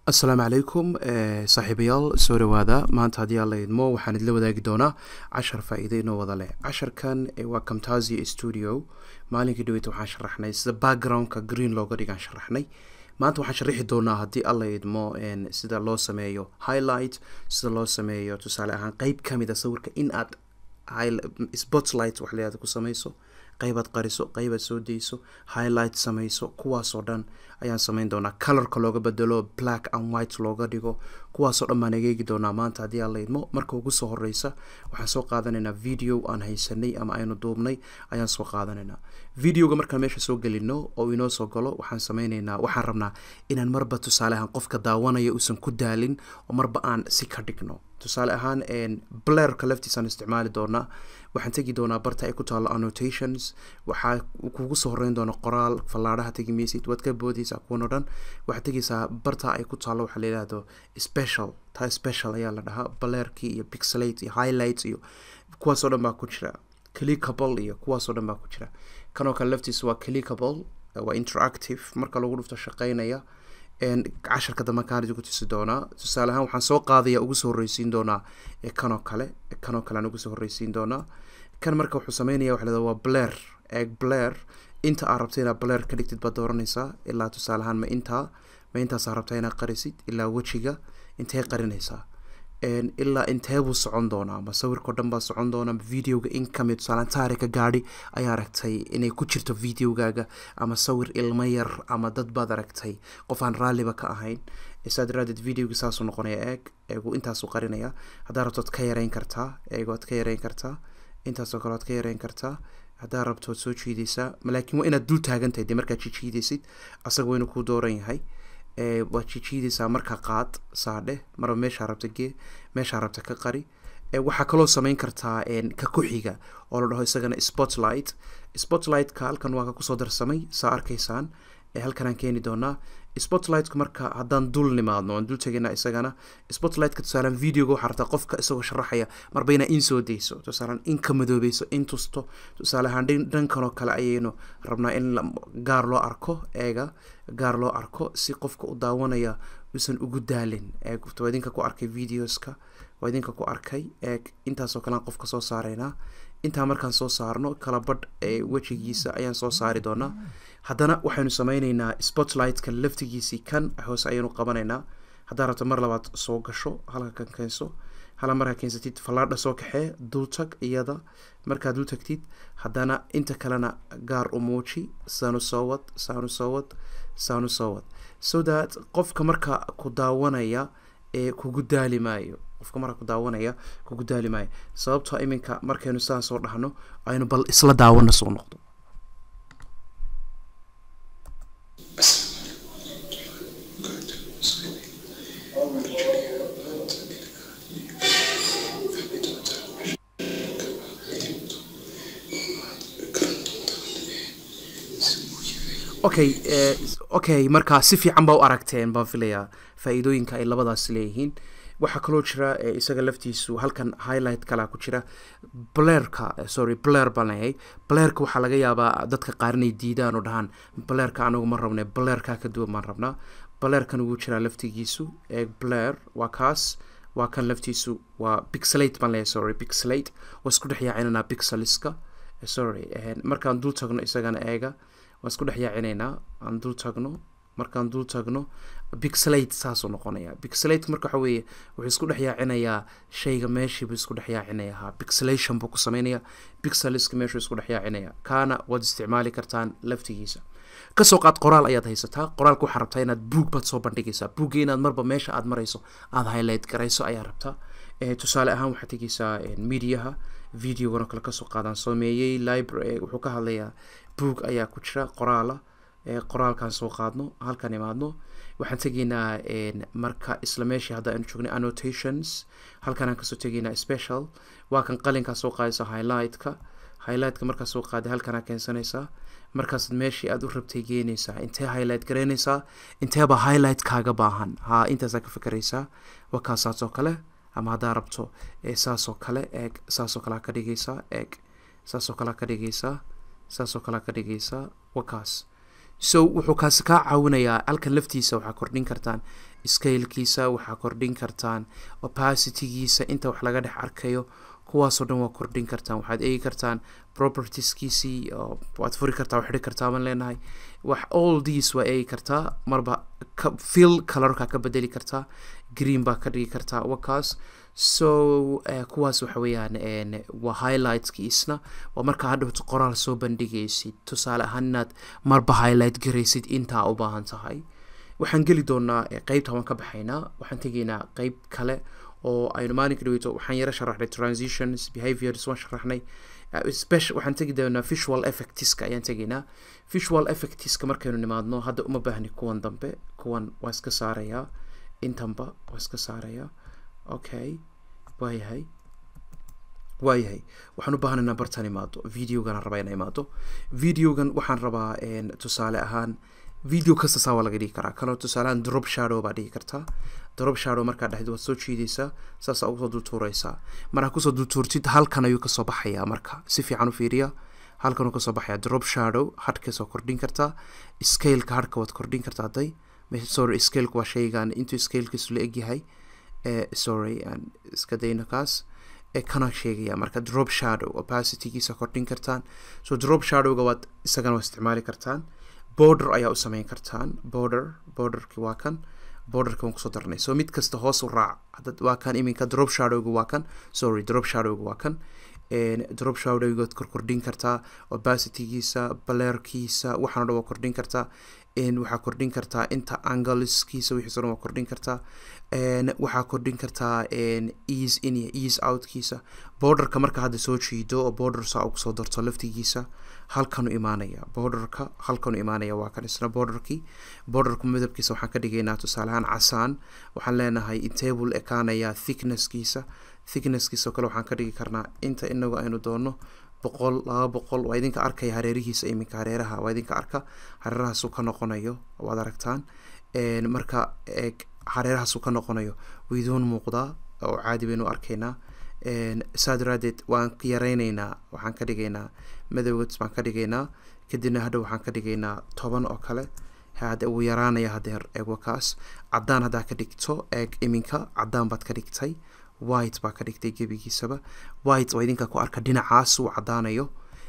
asalaamu calaykum saaxiibayaal soo dhawaada maanta haddii aan la idmo waxaan idla wadaagi doonaa cashar faa-iido inoo wada leh casharkan waa camtasia studio maalinkii dhaweyta waxaan sharaxnay sida backgroundka green looga dhigaan sharaxnay maanta waxaan sharaxi doonaa haddii alla idmo sida loo sameeyo highlight sida loo sameeyo tusaale ahaan qeyb kamid a sawirka in aad spotlight wax leeada ku sameyso qeybaad qariso qeybaad soo deyso highlight sameyso kuwaasoo dhan ayaan sameyn doonaa colorka looga bedelo black and white looga dhigo kuwaasoo dhan baan egeegi doonaa maanta haddii aan la idmo marka ugu soo horeysa waxaan soo qaadanaynaa video aan haysanay ama aynu duubnay ayaan soo qaadanaynaa videoga markaan meesha soo gelino oo inoo soo galo waxaan sameyneynaa waxaan rabnaa inaan marba tusaale ahaan qofka daawanaya uusan ku daalin oo marba aan si ka dhigno tusaale ahaan blerka laftiisaan isticmaali doonaa waxaan tegi doonaa barta ay ku taalo annotations waxaa kugu soo horeyn doona qoraal fallaadhaha tegi maysid waad ka boodeysaa kuwan o dhan waxaad tegeysaa barta ay ku taalo waxaa la yidhaahdo special taa special ayaa la dhahaa blerkii iyo pixelate iyo highlight iyo kuwaasoo dhan baa ku jira clickable iyo kuwaasoo dhan baa ku jira kanoo kale laftiisa waa clickable waa interactive marka lagu dhufto shaqeynaya casharka dambe kaan idinku tusi doonaa tusaale ahaan waxaan soo qaadaya ugu soo horreysiin doonaa kanoo kale kanoo kale aan ugu soo horreysiin doonaa kan marka wuxuu sameynaya waxa lahada waa bler eg bler inta aad rabta inaad bler ka dhigtid baad dooranaysaa ilaa tusaale ahaan ma intaa ma intaasaa rabtaa inaad qarisid ilaa wejiga intee qarinaysaa ilaa inteebuu socon doonaa ma sawirkao dhan baa socon doona videoga income tusaalaan taarika gaadhi ayaa aragtay inay ku jirto videogaaga ama sawir ilmo yar ama dad baad aragtay qof aan raalliba ka ahayn saa daraadeed videoga saasuu noqonaya eeg eegu intaasuu qarinaya haddaa rabtood ka yareyn kartaa eeg waad ka yareyn kartaa intaasoo kale waad ka yareyn kartaa haddaa rabtood soo jiideysaa laakiin waa inaad dul taagantahay dee markaad jijiideysid asaga waa inuu kuu dooran yahay waad jijiideysaa marka qaad saadhe marba meeshaa rabta gee meeshaa rabta ka qari waxaa kaloo sameyn kartaa ka ku-xiga oo la dhaho isagana spotlight spotlightka halkan waa ka kusoo darsamay saa arkaysaan halkanaan keeni doonaa spotlightka marka haddaan dul nimaadno aan dul tegaynaa isagana spotlightka tusaalaan videoga waxaa rabtaa qofka isagoo sharaxaya marba inaa in soo deyso tusaalaan in ka madoobeyso in tusto tusaale ahaan dhankanoo kale ayaynu rabnaa in gaar loo arko eega gaar loo arko si qofka u daawanaya uusan ugu daalin eeg waa idinka ku arkay videoska waa idinka ku arkay eeg intaasoo kalean qofka soo saaraynaa intaa markaan soo saarno kala badh ee wejigiisa ayaan soo saari doonaa haddana waxaynu sameyneynaa spotlightka laftigiisii kan hoose ayaynu qabanaynaa haddaa rabto mar labaad soo gasho halka kan keenso hala markaa keensatid fallaadha soo kaxee dultag iyada markaad dul tagtid haddana inta kalena gaar u muuji saanu soo wad saanu soo wad saanu soo wad so that qofka marka ku daawanaya ee kugu daali maayo qofka marka ku daawanaya kugu daali maayo sababtoo iminka markaynu sidaan soo dhahno aynu bal isla daawano soo noqdo okay okay markaa si fiican baa u aragteen baan filayaa faa-iidooyinka ay labadaas leeyihiin waxaa kaloo jira isaga laftiisu halkan highlight kalaa ku jira blerka sorry bler baan leeyahay blerka waxaa laga yaabaa dadka qaar inay diidaan oo dhahaan blerka anagu ma rabne blerka ka duwan baan rabnaa blerkan ugu jiraa laftigiisu ee bler waa kaas waa kan laftiisu waa pixelate baan leeyahay sorry pixelate waa isku dhex yaacinanaa pixeliska sorry markaan dul tagno isagana eega waan isku dhex yaacinaynaa aan dul tagno markaan dul tagno pixelate saasuu noqonaya pixelate marka waxa weeye wuxuu isku dhex yaacinayaa shayga meeshiibuu isku dhex yaacinaya ha pixelation buu ku sameynaya pixeliska meeshuu isku dhex yaacinaya kaana waad isticmaali kartaan laftigiisa kasoo qaad qoraal ayaad haysataa qoraalka waxaa rabtaa inaad buug baad soo bandhigaysaa buugga inaad marba meesha aad marayso aada highlight garayso ayaa rabtaa tusaale ahaan waxaad tegeysaa mediaha videogana kale kasoo qaadaan sameeyey library wuxuu ka hadlayaa boog ayaa ku jira qoraala qoraalkaan soo qaadno halkaan imaadno waxaan tegaynaa marka isla meeshii hadda aynu joognay annotations halkaan aan kasoo tegaynaa special waa kan qalinkaa soo qaadaysa highlightka highlightka markaa soo qaaday halkaanaa keensanaysaa markaasaad meeshii aada u rabtay geenaysaa intee highlight garaynaysaa inteeba highlight kaaga baahan ha intaasaa ka fikeraysaa waa kaasaasoo kale ama haddaa rabto saasoo kale eeg saasoo kalea ka dhigaysaa eeg saasoo kalea ka dhigaysaa saasoo kalea ka dhigaysaa wakaas so wuxuu kaasi kaa caawinayaa halkan laftiisa waxaa kordhin kartaan scalekiisa waxaa kordhin kartaan opacitygiisa inta wax laga dhex arkayo kuwaasoo dhan waa kordhin kartaan waxaad eegi kartaan propertieskiisii waad furi kartaa xidhi kartaa baan leenahay wax all these waa eegi kartaa marba fill colorka ka bedeli kartaa green baa ka dhigi kartaa wakaas so kuwaas waxa weeyaan waa highlightkiisna waa markaa hadhowto qoraal soo bandhigaysid tusaale ahaan inaad marba highlight garaysid intaa u baahan tahay waxaan geli doonaa qeybta waan ka baxaynaa waxaan tegaynaa qeyb kale oo aynu maalinka dhaweyto waxaan yaro sharaxnay transitions behaviors waan sharaxnay waxaan tegi doonaa visual effectiska ayaan tegaynaa visual effectiska markaynu nimaadno hadda uma baahni kuwan dambe kuwan waa iska saarayaa intanba waa iska saarayaa okay waayahay waayahay waxaan u baahanaynaa bartan imaado videogan rabaa inaa imaado videogan waxaan rabaa tusaale ahaan video kasta saa waa laga dhigi karaa kaloo tusaalehaan drop shadow baa dhigi kartaa drop shadow markaa dhexdid waad soo jiidaysaa saasaa ugu soo dultuuraysaa markaa kusoo dultuurtid halkan ayuu kasoo baxayaa marka si fiican u fiiriya halkanuu kasoo baxayaa drop shadow hadhkaasoo kordhin kartaa scaleka hadhka waad kordhin kartaa hadday sorry scaleka waa shaygan intuu scalekiisu la egyahay sorry aan iska dayno kaas kana sheegaya marka drop shadow opacitygiisa kordhin kartaan so drop shadowga waad isagana waa isticmaali kartaan border ayaa u sameyn kartaan border borderki waa kan borderka waan kusoo darnay so mid kasta hoos u raac hadad waa kan iminka drop shadowga waa kan sorry drop shadowga waa kan drop shadowgood korkordhin kartaa opacitygiisa balerkiisa waxaan o dhan waa kordhin kartaa waxaa kordhin kartaa inta angleskiisa wixiiso dhan waa kordhin kartaa waxaa kordhin kartaa ease in iyo ease outkiisa borderka marka hadda soo jiido oo border saa ugu soo darto laftigiisa halkanu imaanaya borderka halkanu imaanaya waa kan isna borderkii borderka midabkiisa waxaan ka dhigaynaa tusaalehaan casaan waxaan leenahay intable ekaanaya thicknesskiisa thicknesskiisa oo kale waxaan ka dhigi karnaa inta inagu aynu doono boqol laba boqol waa idinka arkaya hareerihiisa iminka hareeraha waa idinka arka hareerahaasuu ka noqonayo waad aragtaan marka hareerahaasuu ka noqonayo wiidoon muuqdaa oo caadi baynu arkaynaa saa daraadeed waan yareyneynaa waxaan ka dhigaynaa madowgads baan ka dhigaynaa kadibna hadhow waxaan ka dhigaynaa toban oo kale hade wuu yaraanaya hadeer eeg wakaas caddaan haddaa ka dhigto eeg iminka caddaan baad ka dhigtay white baa ka dhigtay gebigiisaba white oo idinka ku arka dhinacaas uu caddaanayo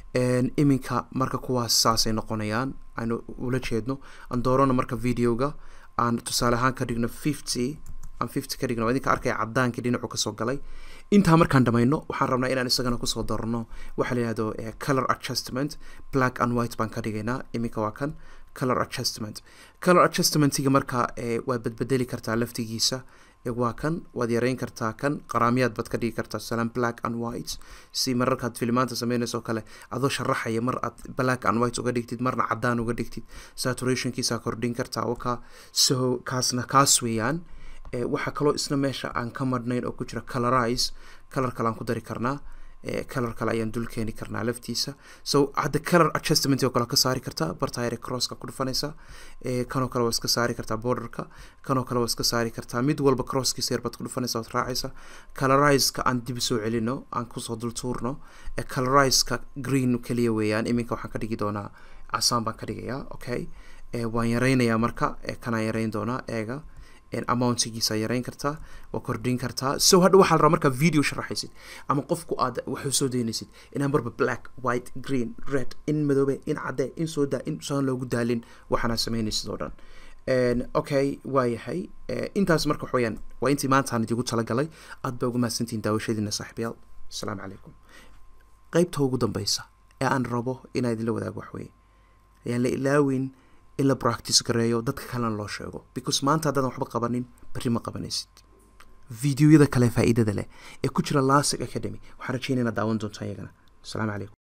iminka marka kuwaas saasay noqonayaan aynu ula jeedno aan doorano marka videoga aan tusaale ahaan ka dhigno fifty aan fifty ka dhigno idinka arkaya caddaankii dhinacu kasoo galay intaa markaan dhamayno waxaan rabnaa inaan isagana kusoo darno waxaa la yihahdo color adjustment black and white baan ka dhigaynaa iminka waa kan color adjustment color adjustmentiga marka waad badbedeli kartaa laftigiisa waa kan waad yareyn kartaa kan qaraamyaad baad ka dhigi kartaa tusaalean black and white si mararkaad filimaanta sameynayso kale adoo sharaxaya mar aad black and white uga dhigtid marna caddaan uga dhigtid saturationkiisa kordhin kartaa waka so kaasna kaas weeyaan waxaa kaloo isna meesha aan ka madhnayn oo ku jira colorize color kale aan ku dari karnaa color kale ayaan dul keeni karnaa laftiisa so hadda color adjustment oo kale ka saari kartaa bartayre crosska ku dhufanaysa kanoo kale waa iska saari kartaa borderka kanoo kale waa iska saari kartaa mid walba crosskiisa yar baad ku dhufanaysa waad raacaysa colorizeka aan dib soo celino aan kusoo dul tuurno colorizeka green keliya weeyaan iminka waxaan ka dhigi doonaa casaan baan ka dhigayaa okay waan yareynayaa marka kanaan yareyn doonaa eega amountigiisa yareyn kartaa waa kordhin kartaa so hadha waxaa la rabaa markaa video sharaxaysid ama qofku aad waxu soo daynaysid inaan marba black white green red in madoobe in cadde in soo daa in saan loogu daalin waxaana sameynaysid oo dhan okay waayahay intaas marka wax weyaan waa intii maantaan idigu talagalay aad baa ugu mahadsantihin daawashadiina saaxiibayaal asalaamu calaykum qeybta ugu dambeysa ee aan rabo inaa idinla wadaago waxweye ayaan la ilaawin in la practice gareeyo dadka kalena loo sheego because maanta haddaadan waxba qabanin berri ma qabanaysid videoyada kale faa'iidada leh ee ku jira lasig academy waxaan rajeynayna daawan doontaa iyagana asalaamu calaykum